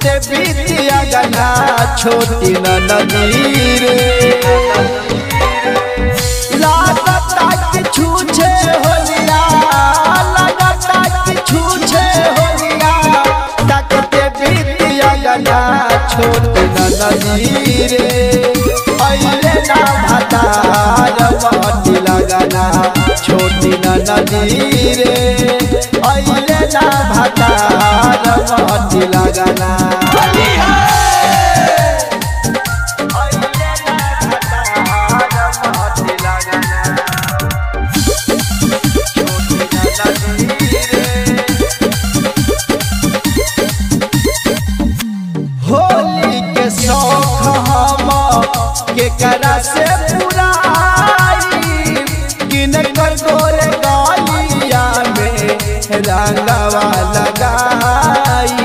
बीतिया गना छोटी न नदी रे लागता कि छूछे होलिया लागता कि छूछे होलिया तकते बीतिया गना छोटी न नदी रे अइले ना भतार महटी लगना छोटी न नदी रे अइले ना भतार महटी लगना होली के शौक हम केकरा से पुराई किन कर गोरे गालिया में रंगवा लगाई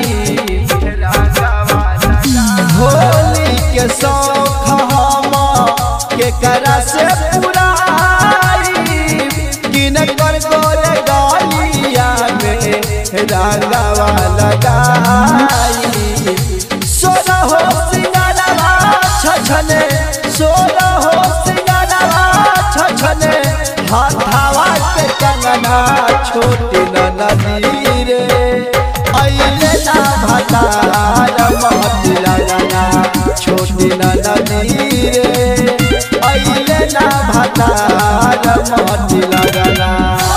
होली के शौक हम केकरा से पुराई किन कर गोरे गालिया में रंगवा लगाई सोना हो सिंगारवा छछने सोना हो सिंगारवा छछने हाथावा के कंगना छोटी न नदी रे अइले ना भतार महती लगना छोटी न नदी रे अइले ना भतार महती लगना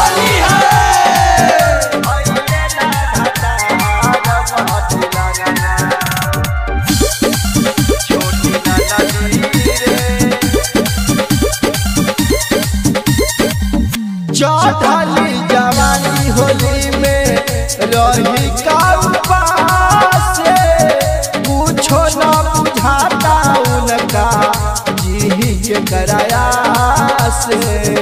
चौधली जवानी होली में रही का उपास पूछो न बुझाता उनका जी के कराया से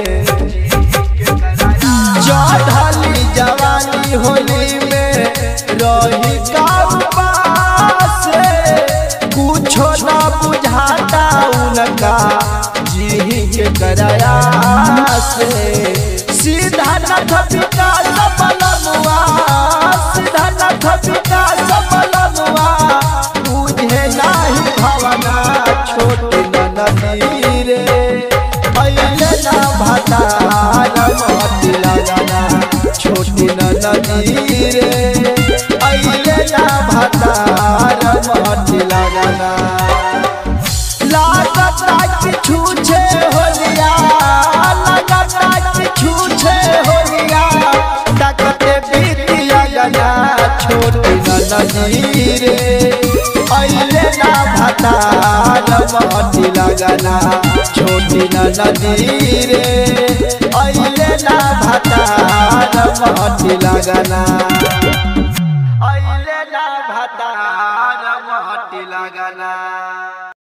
चौधली जवानी होली में रही का उपास पूछो न बुझाता उनका जी के कराया से सीधा नथ विकास बलनुआ सीधा नथ विकास बलनुआ बुझे नाही भवना छोटी नदी रे अइले ना भतार महती लगना छोटी नदी रे अइले ना भतार महती लगना लागता कि छूछे होलिया लागता कि छूछे होलिया तकते बीतिया गना छोटी न नदी रे अइले ना भतार महती लगना छोटी न नदी रे अइले ना भतार महती लगना